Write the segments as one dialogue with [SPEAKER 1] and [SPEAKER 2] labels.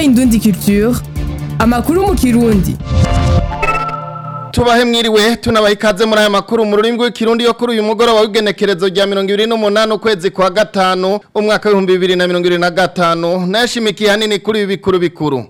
[SPEAKER 1] Indundi Culture amakuru mu kirundi
[SPEAKER 2] tubahe mwiriwe tunabaha ikaze muri aya makuru mu rurimi rw'ikirundi yo kuri uyu mugoroba w'igenekerezo rya mirongo ibiri n'umunani ukwezi kwa gatanu umwaka w'ibihumbi bibiri na mirongo ibiri na gatanu nayashimikiye hanini kuri ibi bikuru bikuru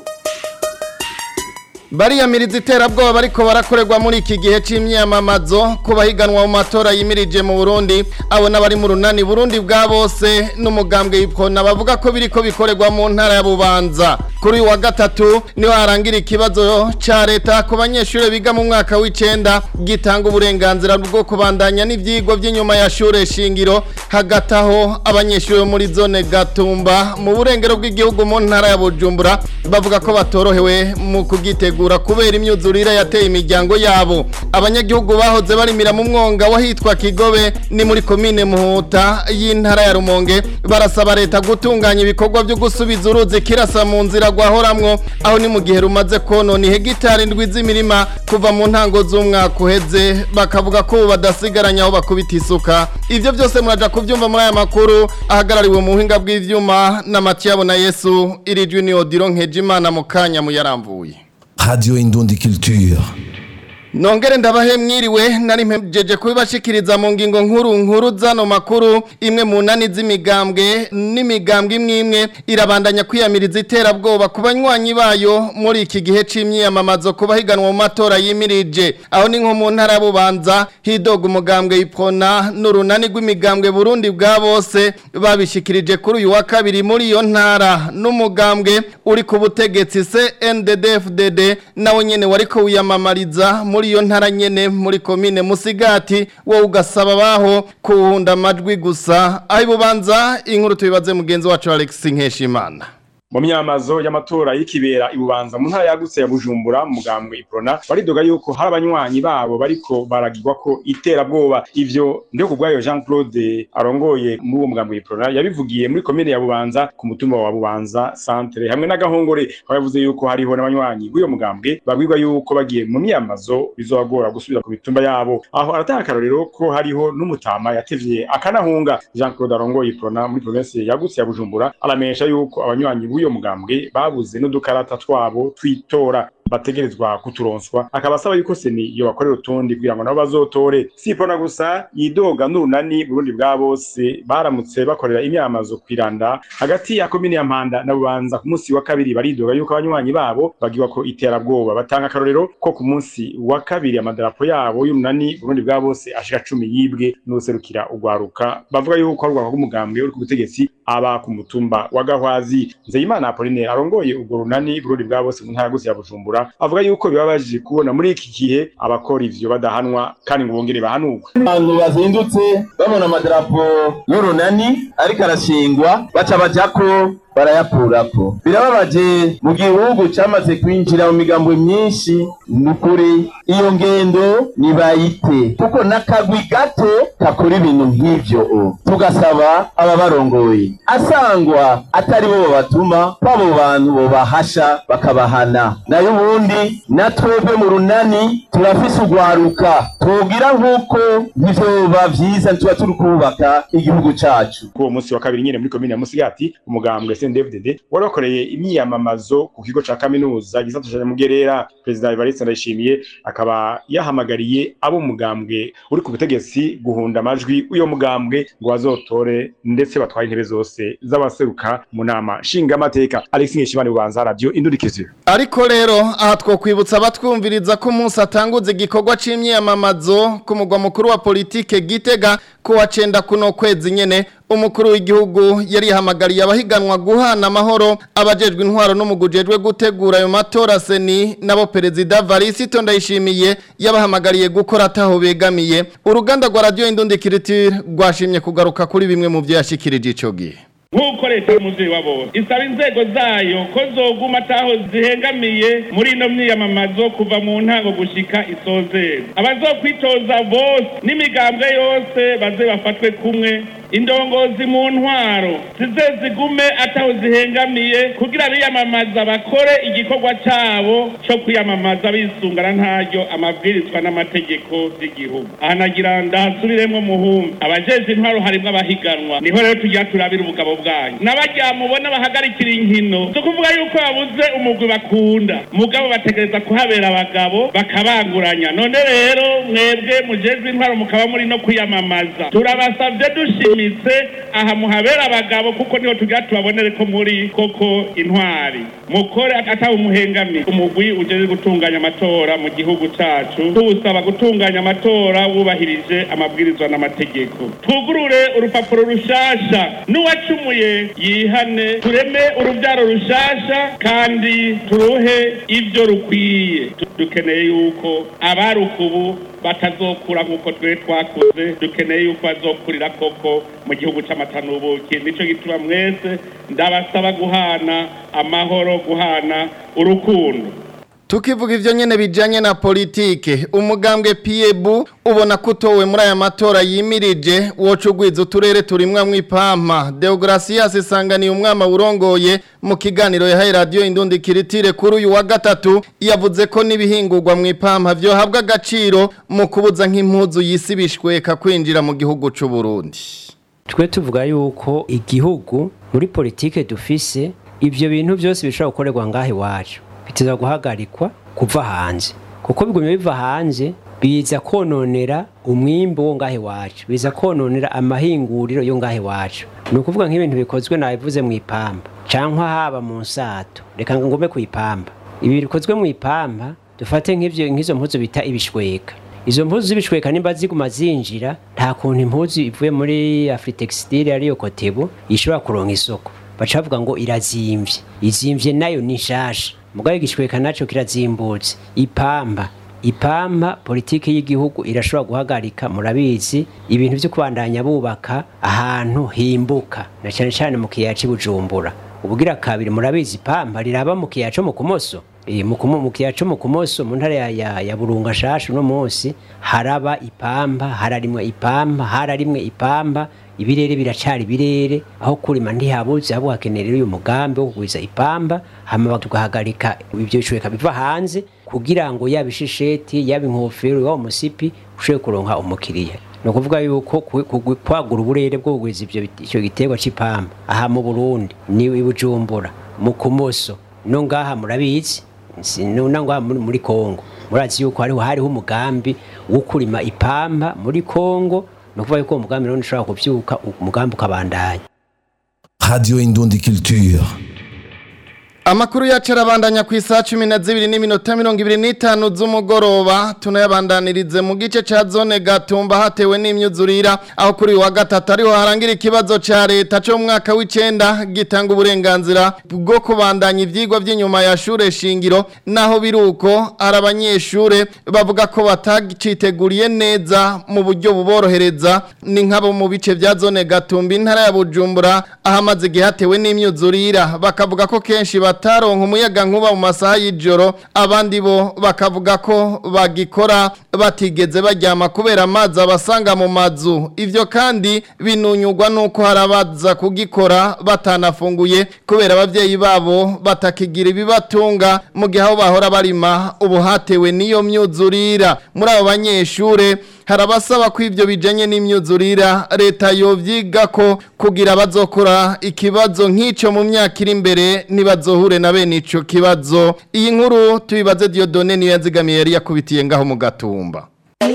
[SPEAKER 2] bariyamiriza iterabwoba bariko barakorerwa muri iki gihe c'imyamamazo ku bahiganwa mu matora yimirije mu Burundi abo n'abari mu runani Burundi bwa bose n'umugambwe yipfona bavuga ko biriko bikorerwa mu ntara ya Bubanza kuri uyu wa gatatu niho harangira ikibazo ca leta ku banyeshure biga mu mwaka w'icenda gitanga uburenganzira bwo kubandanya n'ivyigwa vy'inyuma ya shure shingiro hagati aho abanyeshure bo muri zone Gatumba mu burengero bw'igihugu mu ntara ya Bujumbura bavuga ko batorohewe mu kugitegura kwitegura kubera imyuzurire yateye imiryango yabo abanyagihugu bahoze barimira mu mwonga wahitwa Kigobe ni muri komine Muhuta y'intara ya Rumonge barasaba leta gutunganya ibikorwa byo gusubiza uruzi kirasa mu nzira gwahoramwo aho ni mu gihe rumaze konona hegitari ndwi z'imirima kuva mu ntango z'umwaka uheze bakavuga ko badasigaranya aho bakubita isuka ivyo byose muraja kuvyumva muri aya makuru ahagarariwe mu buhinga bw'ivyuma na Matiyabo na Yesu irijwi ni Odilo Nkejimana mu kanya mu yaramvuye
[SPEAKER 3] Radio Indundi Culture.
[SPEAKER 2] Nongere ndabahe mwiriwe nari mpejeje kubibashikiriza mu ngingo nkuru nkuru zano makuru imwe mu nani z'imigambwe n'imigambwe imwe imwe irabandanya kwiyamiriza iterabwoba ku banywanyi bayo muri iki gihe c'imyiyamamazo ku bahiganwa mu matora yimirije aho ni nko mu ntara ya Bubanza hidoga umugambwe ipona n'urunani rw'imigambwe Burundi bwa bose babishikirije kuri uyu wa kabiri muri iyo ntara n'umugambwe uri ku butegetsi CNDD-FDD nawe nyene wariko wiyamamariza muri iyo ntara nyene muri komine Musigati wo ugasaba baho kuhunda amajwi gusa aho ibubanza inkuru tubibaze mugenzi wacu Alex Nkeshimana
[SPEAKER 4] mu myamazo y'amatora y'ikibera ibubanza mu ntara yagutse ya Bujumbura mugambwe Iprona baridoga yuko hari abanywanyi babo bariko baragirwa ko iterabwoba ivyo ndio kubwayo Jean Claude arongoye muri uwo mugambwe Iprona yabivugiye muri komine ya Bubanza ku mutumba wa Bubanza centre hamwe n'agahongore aho yavuze yuko hariho n'abanywanyi bw'uyo mugambwe babwirwa yuko bagiye mu myamazo bizobagora gusubira ku mitumba yabo aho aratanga akarorero ko hariho n'umutama yatevye akanahunga Jean Claude arongoye Iprona muri province yagutse ya Bujumbura aramesha yuko abanywanyi b'uyo mugambwe babuze n'udukarata twabo twitora bategerezwa kuturonswa akaba asaba yuko seni iyo bakorera utundi kugira ngo nabo bazotore sipona gusa yidoga n'urunani Burundi bwa bose baramutse bakorera imyamazo kwiranda hagati ya komine ya Mpanda na Bubanza ku munsi wa kabiri baridoga yuko abanywanyi babo bagirwa ko iterabwoba batanga akarorero ko ku munsi wa kabiri amadarapo yabo y'urunani Burundi bwa bose ashika cumi yibwe n'userukira ugwaruka bavuga yuko ari urwaka rw'umugambwe uri ku butegetsi aba ku mutumba wa Gahwazi Nzeyimana Apolline arongoye urwo runani Burundi bwa bose mu ntara ya Bujumbura avuga yuko bibabaje kubona muri iki gihe abakora ivyo badahanwa kandi ngo bongere bahanurwe
[SPEAKER 5] abantu bazindutse babona amadarapo y'urunani ariko arashingwa baca bajako barayakurako birababaje mu gihugu cyamaze kwinjira mu migambo myinshi nukuri iyo ngendo nibayite kuko n'akagwi gato kakora ibintu nk'ivyo tugasaba ababarongoye asangwa atari bo babatuma kw'abo bantu bobahasha bakabahana nayo ubundi na twebwe mu runani turafise urwaruka twogira nk'uko ntivyoba vyiza tuba turi kubaka igihugu cacu
[SPEAKER 4] kuri uwo munsi wa kabiri nyene muri komine ya Musigati umugambwe CNDD-FDD wari wakoreye imyiyamamazo ku kigo ca kaminuza gisata ca Mugerera Perezida Evariste Ndayishimiye akaba yahamagariye abo mugambwe uri ku butegetsi guhunda amajwi uyo mugambwe ngo bazotore ndetse batwaye intebe zose z'abaseruka mu nama nshingamateka Alex Nkeshimana Bubanza Radio Indurikiziyo
[SPEAKER 2] ariko rero aha twokwibutsa abatwumviriza ko umunsi atanguza igikorwa c'imyiyamamazo ku mugwa mukuru wa politike Gitega ku wa cenda kuno kwezi nyene umukuru w'igihugu yari yahamagariye abahiganwa guhana amahoro abajejwe intwaro n'umugujejwe gutegura ayo matora seni nabo perezida Varisito Ndayishimiye yabahamagariye gukora ataho begamiye uruganda rwa radio Indundi Culture rwashimye kugaruka kuri bimwe mu byo yashikirije ico gihe
[SPEAKER 6] nk'uko leta y'umuvyeyi wa bose isaba inzego zayo ko zoguma ataho zihengamiye muri ino myiyamamazo kuva mu ntango gushika isozera abazokwitoza bose n'imigambwe yose baze bafatwe kumwe indongozi mu ntwaro zize zigume ataho zihengamiye kugira biyamamaza bakore igikorwa cabo co kwiyamamaza bisungana ntaryo amabwirizwa n'amategeko y'igihugu aha nagira ndahasubiremwo muhumbi abajeje intwaro harimwo abahiganwa niho rero tugira turabira ubugabo bwanyu n'abarya mubona bahagarikira inkino si ukuvuga yuko babuze umugwi bakunda mugabo bategereza kuhabera abagabo bakabanguranya none rero mwebwe mujejwe intwaro mukaba muri no kwiyamamaza turabasavye dushimitse aha muhabera abagabo kuko niho tugira tubabonere ko muri koko intwari mukore atawe umuhengami umugwi ujejwe gutunganya amatora mu gihugu cacu tuwusaba gutunganya amatora wubahirije amabwirizwa n'amategeko twugurure urupapuro rushasha n'uwacumuye yihane tureme urubyaro rushasha kandi turuhe ibyo rukwiye Tu- dukeneye yuko abarukubu batazokura nk'uko twe twakuze dukeneye yuko bazokurira koko mu gihugu c'amata n'ubuki nico gituma mwese ndabasaba guhana amahoro guhana urukundo
[SPEAKER 2] Tukivuga ivyo nyene bijanye na politike, umugambwe Piebu ubona kutowe muri aya matora yimirije woca ugwiza uturere turimwa mw'ipampa. Deogracias isanganiye umwama urongoye mu kiganiro yahaye radio Indundi Kiritire kuri uyu wa gatatu yavuze ko n'ibihingurwa mw'ipampa vyo habwa agaciro mu kubuza nk'impuzu yisibishweka kwinjira mu gihugu c'u Burundi.
[SPEAKER 7] twe tuvuga yuko igihugu muri politike dufise ibyo bintu byose bishobora gukorerwa ngaho iwacu biteza guhagarikwa kuva hanze kuko bigumye biva hanze biza kononera umwimbo wo ngaho iwacu biza kononera amahinguriro yo ngaho iwacu ni ukuvuga nk'ibintu bikozwe nabivuze mu ipamba cyangwa haba mu nsato reka ngo ngome ku ipamba ibi bikozwe mu ipamba dufate nk'ivyo nk'izo mpuzu bita ibishweka izo mpuzu z'ibishweka nimba ziguma zinjira nta kuntu impuzu ivuye muri afritextile ariyo kotebu ishobora kuronka isoko baca bavuga ngo irazimvye izimvye nayo ni nshasha mugabo igishweka naco kirazimbutse ipamba ipampa politiki y'igihugu irashobora guhagarika murabizi ibintu vyo kubandanya bubaka ahantu himbuka na cane cane mu kiyaya c'i Bujumbura ubugira kabiri murabizi ipampa riraba mu kiyaya co mu kumoso Eh, mu kumo- mu kiyaya co mu kumoso mu ntara ya, ya, ya burunga shasha uno munsi haraba ipampa hararimwe ipampa hararimwe ipampa ibirere biracari ibirere aho kurima ntihabuze ahubwo hakenerera uyu mugambi wo kugwiza ipamba hama tugahagarika ivyo bishobeka biva hanze kugira ngo yaba ishisheti yaba inkofero yaba umusipi ushobore kuronka umukiriya ni ukuvuga yuko ku- ku- kwagura uburere bwo kugwiza ivyo bit- ico giterwa c'ipamba aha mu burundi ni i bujumbura mu kumoso no ngaha murabizi si- no no ngaha muri, muri kongo murazi yuko hariho hariho umugambi wo kurima ipamba muri kongo ni ukuvuga yuko uwo mugambi rero ushobora kuvyuka umugambi ukabandanya
[SPEAKER 3] Radio Indundi Culture.
[SPEAKER 2] Amakuru yacu arabandanya ku isaha cumi na zibiri n'iminota mirongo ibiri n'itanu z'umugoroba tunayabandanirize mu gice ca zone gatumba hatewe n'imyuzurira aho kuri uyu wa gatatu ariho harangira ikibazo ca leta co mu mwaka w'icenda gitanga uburenganzira bwo kubandanya ivyigwa vy'inyuma ya shure shingiro naho biruko ari abanyeshure bavuga ko bataciteguriye neza mu buryo buborohereza ni nk'abo mu bice vya zone gatumba intara ya bujumbura ahamaze igihe hatewe n'imyuzurira bakavuga ko kenshi bataronka umuyaga nkuba mu masaha y'ijoro abandi bo bakavuga ko bagikora batigeze baryama kubera amazi abasanga mu mazu ivyo kandi binunyurwa nuko hari abaza kugikora batanafunguye kubera abavyeyi babo batakigira ibibatunga mu gihe aho bahora barima ubu hatewe n'iyo myuzurira muri abo banyeshure hari abasaba ko ivyo bijanye n'imyuzurira leta yovyiga ko kugira bazokora ikibazo nk'ico mu myaka iri imbere nibazohure na bene ico kibazo iyi nkuru tubibaze Dieudonne niyo yazigamiye yari yakubitiye ngaho mu gatumba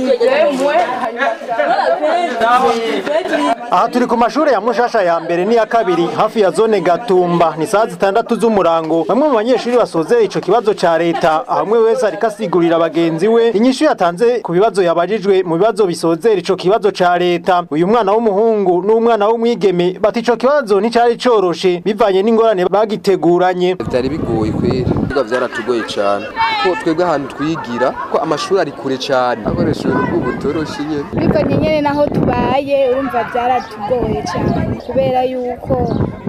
[SPEAKER 8] aha turi ku mashuri ya mushasha ya mbere n'iya kabiri hafi ya zone gatumba ni saa zitandatu z'umurango bamwe mu banyeshuri basozera ico kibazo ca leta hamwe wese ariko asigurira bagenzi we inyishu yatanze ku bibazo yabajijwe mu bibazo bisozera ico kibazo ca leta uyu mwana w'umuhungu n'umwana w'umwigeme bati ico kibazo nticari coroshe bivanye n'ingorane bagiteguranye
[SPEAKER 9] byari bigoye kweri biga byaratugoye cyane kuko twebwe ahantu twigira ko amashuri ari kure cyane akoresheje n'ubwo butoroshye nyine
[SPEAKER 10] bivanye nyene naho tubaye urumva byaratugoye cyane kubera yuko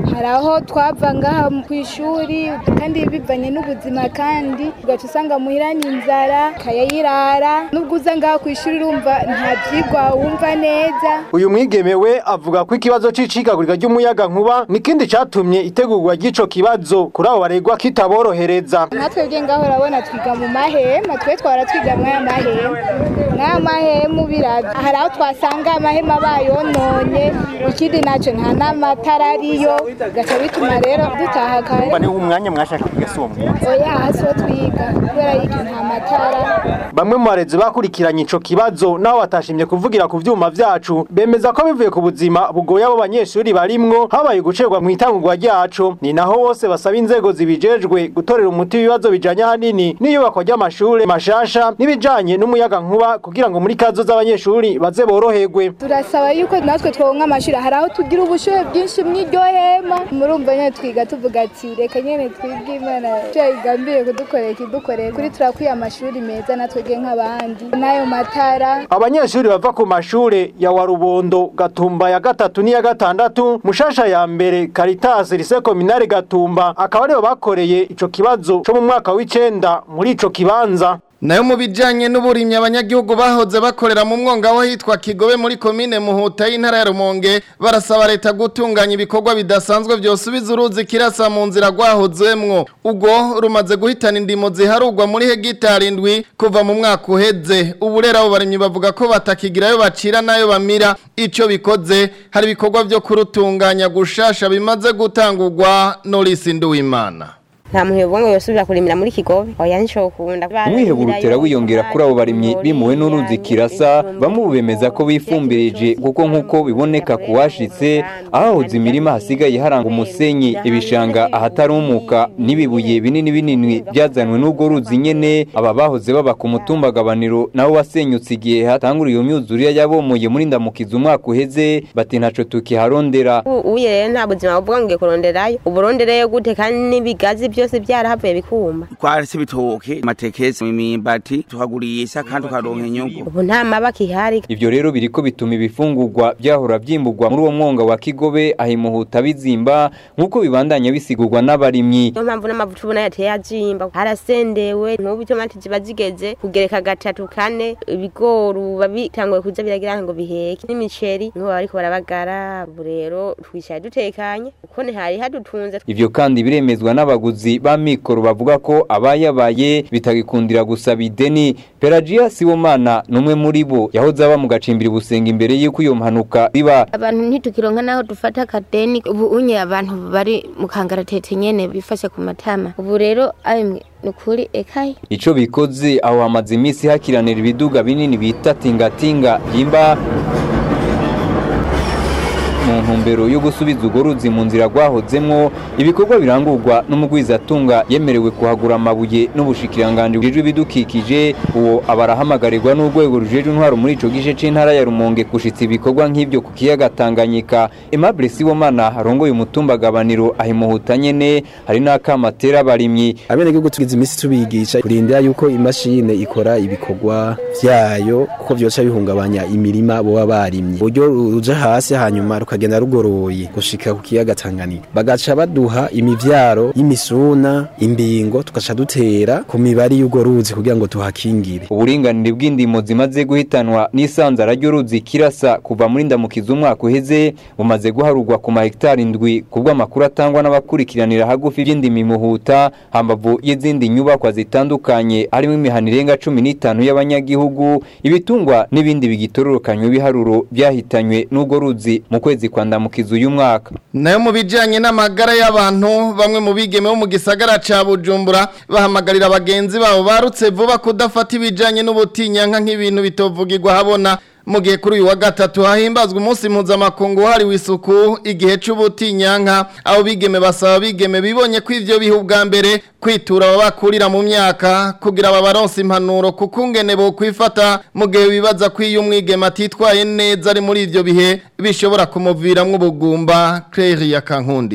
[SPEAKER 10] hari aho twava ngaha ku ishuri kandi bivanye n'ubuzima kandi ugaca usanga muhira ni inzara kayayirara nubwo uza ngaha ku ishuri urumva nta byigwa wumva neza
[SPEAKER 8] uyu mwigeme we avuga ko ikibazo c'icikagurika ry'umuyaga nkuba nikindi catumye itegurwa ry'ico kibazo kuri abo baregwa kitaborohereza
[SPEAKER 10] natwe bwe ngaho urabona twiga mu mahema twe twara twiga mwaya mahema mwaya mahema biravye hari aho twasanga amahema bayononye ikindi naco nta n'amatara ariyo gaca bituma rero dutaha kare
[SPEAKER 8] ni umwanya mwashaka kwiga si uwo mwanya
[SPEAKER 10] oya hasi ho twiga kubera yuko nta matara
[SPEAKER 8] bamwe mu barezi bakurikiranye ico kibazo naho batashimye kuvugira ku vyuma vyacu bemeza ko bivuye ku buzima bugoye abo banyeshuri barimwo habaye gucerwa mu itangurwa ryaco ni naho bose basaba inzego zibijejwe gutorera umuti ibibazo bijanye ahanini n'iyubakwa ry'amashure mashasha n'ibijanye n'umuyaga nkuba kugira ngo muri kazo z'abanyeshuri baze boroherwe
[SPEAKER 10] turasaba yuko natwe twonka amashuri hari aho tugira ubushuhe bwinshi mw'iryo hema murumva nyene twiga tuvuga ati reka nyene twibwe imana tuyigambiriye kudukorera ikidukorera kuri turakwiye amashuri meza natwege nk'abandi n'ayo matara
[SPEAKER 8] abanyeshuri bava ku mashure ya warubondo gatumba ya gatatu n'iya gatandatu mushasha ya mbere caritas lise kominare gatumba akaba aribo bakoreye ico kibazo co mu mwaka w'icenda muri ico kibanza
[SPEAKER 2] nayo mu bijanye n'uburimyi abanyagihugu bahoze bakorera mu mwonga aho hitwa Kigobe muri komine Muhuta y'intara ya Rumonge barasaba leta gutunganya ibikorwa bidasanzwe byosubiza uruzi kirasa mu nzira rwahozemwo ubwo rumaze guhitana indimo ziharugwa muri hegitari indwi kuva mu mwaka uheze ubu rero abo barimyi bavuga ko batakigirayo bacira nayo bamira ico bikoze hari ibikorwa byo kurutunganya gushasha bimaze gutangurwa Norisi Nduwimana
[SPEAKER 11] nta muhebo ngo yosubira kurimira muri kigobe oya nicokunda
[SPEAKER 12] umwiheburo utera wiyongera kuri abo barimyi bimuwe n'uruzi kirasa bamwe bemeza ko bifumbirije kuko nk'uko biboneka ku washitse ahahoze imirima hasigaye haranga umusenyi ibishanga ahatarumuka n'ibibuye binini binini byazanwe n'ubwo ruzi nyene aba bahoze baba ku mutumbagabaniro naho wasenyutse igihe hatanguriye iyo myuzurire yabomoye muri ndamukiza umwaka uheze bati ntaco tukiharondera
[SPEAKER 11] uye rero nta buzima buvuga ngo ngiye kuronderayo uburondereyo gute kandi n'ibigazi byo byose byarahavuye bikuma
[SPEAKER 13] twarese ibitoke amatekesi imimbati tukagurisha kandi tukaronka inyungu
[SPEAKER 11] ubu nta mabaki ihari
[SPEAKER 12] ivyo rero biriko bituma ibifungurwa byahora vyimburwa muri uwo mwonga wa kigobe ahimuhuta bizimba nk'uko bibandanya bisigurwa n'abarimyi
[SPEAKER 11] niyo mpamvu n'amavuta ubona yateye azimba harasendewe nk'ubu itomati ziba zigeze kugereka gatatu kane ibigori uba bitanguye kuza biragira ngo biheke n'imiceri niho bariko barabagara ubu rero twicaye dutekanye kuko ntihari hadutunze
[SPEAKER 12] ivyo kandi biremezwa n'abaguzi ba mikoro bavuga ko abayabaye bitagikundira gusaba ideni pelagia siwomana numwe muri bo yahoze aba mu gacimbiri busenga imbere y'uko iyo mpanuka iba
[SPEAKER 14] abantu ntitukironka naho dufata akadeni ubu unye abantu bari mu kangaratete nyene bifashe ku matama ubu rero ayimwe nukuri ekaye
[SPEAKER 12] ico bikoze aho hamaze iminsi hakiranira ibiduga binini bita tingatinga yimba mu ntumbero yo gusubiza urwo ruzi mu nzira rwahozemwo ibikorwa birangurwa n'umugwizatunga yemerewe kuhagura amabuye n'ubushikiranganje bujejwe ibidukikije uwo abarahamagarigwa n'urwego rujejwe intwaro muri ico gice c'intara ya Rumonge gushitsa ibikorwa nk'ivyo ku kiyaga Tanganyika Aimable Sibomana arongoye umutumba gabaniro ahimuhuta nyene hari n'akamatera abarimyi
[SPEAKER 15] abenegihugu tugize imisi tubigisha kurindira yuko imashine ikora ibikorwa vyayo kuko vyoca bihungabanya imirima boba barimye uburyo ruja hasi hanyuma rukagenda rugoroye gushika ku kiyaga Tanganyika bagaca baduha imivyaro y'imisuna imbingo tugaca dutera ku mibari y'urwo ruzi kugira ngo tuhakingire
[SPEAKER 12] uburinganire bw'indimo zimaze guhitanwa n'isanzara ry'uruzi kirasa kuva muri ndamukiza umwaka uheze bumaze guharurwa ku mahegitari indwi kubw'amakuru atangwa n'abakurikiranira hagufi by'indimi muhuta hambavu y'izindi nyubakwa zitandukanye harimo imihana irenga cumi n'itanu y'abanyagihugu ibitungwa n'ibindi bigitororokanywe biharuro byahitanywe n'urwo ruzi mu kwezi kwa ndamukiza uyu mwaka
[SPEAKER 2] nayo mu bijyanye n'amagara y'abantu bamwe mu bigeme bo mu gisagara cya bujumbura bahamagarira bagenzi babo barutse vuba kudafata ibijyanye n'ubutinyanka nk'ibintu bitovugirwa habona mu gihe kuri uyu wa gatatu hahimbazwa umunsi mpuzamakungu wahariwe isuku igihe cy'ubutinyanka aho bigeme basaba bigeme bibonye ko ivyo biha ubwa mbere kwitura ababakurira mu myaka kugira babaronse impanuro kuko ungene bo kwifata mu gihe bibaza ko iyo umwigeme atitwaye neza ari muri ivyo bihe bishobora kumuviramwo ubugumba Claire yakankundiye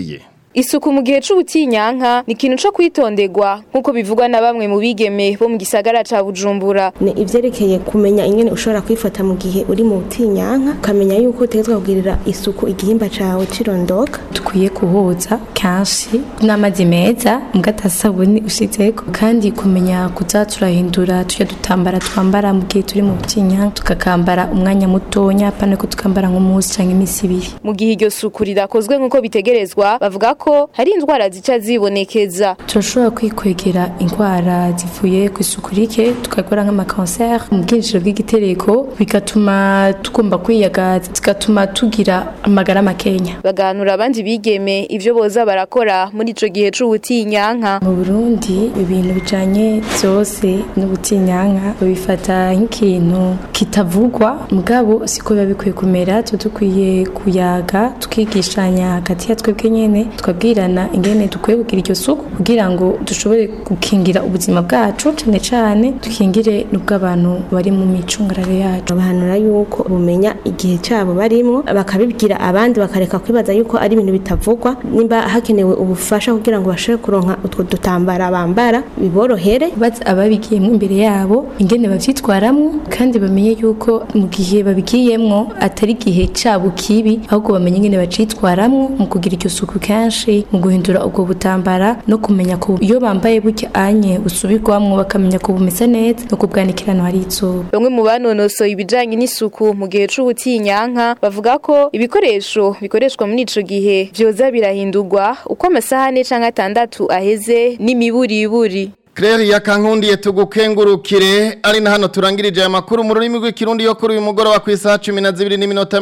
[SPEAKER 16] Isuku mu gihe c'ubutinyanka ni ikintu co kwitondegwa nk'uko bivugwa na bamwe mu bigeme bo mu gisagara ca Bujumbura.
[SPEAKER 17] ni ivyerekeye kumenya ingene ushobora kwifata mu gihe uri mu butinyanka ukamenya yuko utegetswe kugirira isuku igihimba cawe cirondoka
[SPEAKER 18] dukwiye kuhoza kenshi n'amazi meza mugatasabuni ushizeko kandi kumenya kuza turahindura tujya dutambara twambara mu gihe turi mu butinyanka tukakambara umwanya mutonya apana ko tukambara nk'umunsi canke imisi ibiri
[SPEAKER 16] Mu gihe iryo suku ridakozwe nk'uko bitegerezwa bavuga ko hari indwara zica zibonekeza.
[SPEAKER 18] turashobora kwikwegera indwara zivuye ku isuku rike tukakora nk'amakanseri mu bwinjiro bw'igitereko bigatuma tugomba kwiyagaza zigatuma tugira amagara makenya
[SPEAKER 16] Baganura abandi bigeme ivyo boza barakora muri ico gihe c'ubutinyanka.
[SPEAKER 18] mu burundi ibintu bijanye byose n'ubutinyanka babifata nk'ikintu kitavugwa mugabo siko biba bikwiye kumera tuba dukwiye kuyaga tukigishanya hagati ya twebwe nyene tukabwirana ingene dukwiye kugira iryo suku kugira ngo dushobore gukingira ubuzima bwacu cane cane dukingire n'ubw'abantu bari mu micungararo yacu
[SPEAKER 17] bahanura yuko bumenya igihe cabo barimwo bakabibwira abandi bakareka kwibaza yuko ari ibintu bitavugwa nimba hakenewe ubufasha kugira ngo bashobore kuronka utwo dutambara bambara biborohere
[SPEAKER 18] baza ababigiyemo imbere yabo ingene bavyitwaramwo kandi bamenye yuko mu gihe babigiyemwo atari igihe cabo kibi ahubwo bamenye ingene bacitwaramwo mu kugira iryo suku kenshi mu guhindura ubwo butambara no kumenya ko iyo bambaye buke anye busubirwamwo bakamenya ko bumeze neza no kubwanikirano hari izuba
[SPEAKER 16] Bamwe mu banonosoye ibijanye n'isuku mu gihe c'ubutinyanka bavuga ko ibikoresho bikoreshwa muri ico gihe vyoza birahindurwa uko amasahane canke atandatu aheze n'imiburiburi.
[SPEAKER 2] Claire yakankundiye tugukengurukire ari na hano turangirije aya makuru mu rurimi rw'ikirundi yo kuri uyu mugoroba ku isaha 12 n'iminota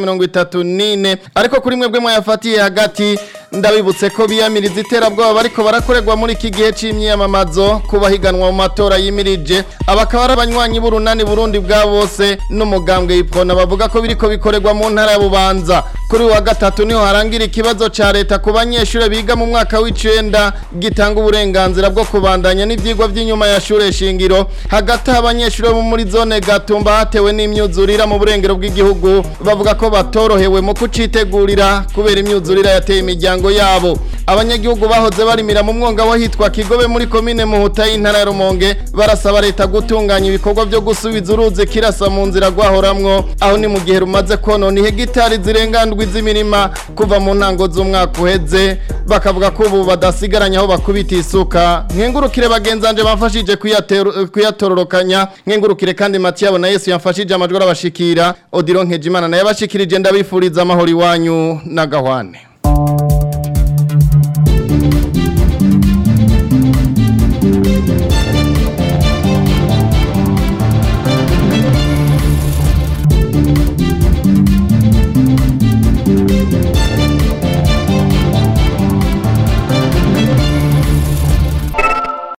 [SPEAKER 2] 34 ariko kuri mwebwe mwayafatiye hagati ndabibutse ko biyamiriza iterabwoba bariko barakorerwa muri iki gihe c'imyiyamamazo kubahiganwa mu matora yimirije abakaba ari abanywanyi b'urunani Burundi bwa bose n'umugambwe yipfona bavuga ko biriko bikorerwa mu ntara ya Bubanza kuri uyu wa gatatu niho harangira ikibazo ca leta ku banyeshure biga mu mwaka w'icenda gitanga uburenganzira bwo kubandanya n'ivyigwa vy'inyuma ya shure shingiro hagati abanyeshure bo muri zone Gatumba hatewe n'imyuzurira mu burengero bw'igihugu bavuga ko batorohewe mu kucitegurira kubera imyuzurira yateye imiryango yabo abanyagihugu bahoze barimira mu mwonga wahitwa Kigobe muri komine Muhuta y'intara ya Rumonge barasaba leta gutunganya ibikorwa byo gusubiza uruzi kirasa mu nzira rwahoramwo aho ni mu gihe rumaze konona hegitari zirenga ndwi z'imirima kuva mu ntango z'umwaka uheze bakavuga ko ubu badasigaranye aho bakubita isuka nkengurukire bagenzanje bamfashije kuyateru- kuyatororokanya nkengurukire kandi Matiyabo na Yesu yamfashije amajwi arabashikira Odilo Nkejimana naye abashikirije ndabifuriza amahoro iwanyu na gahwane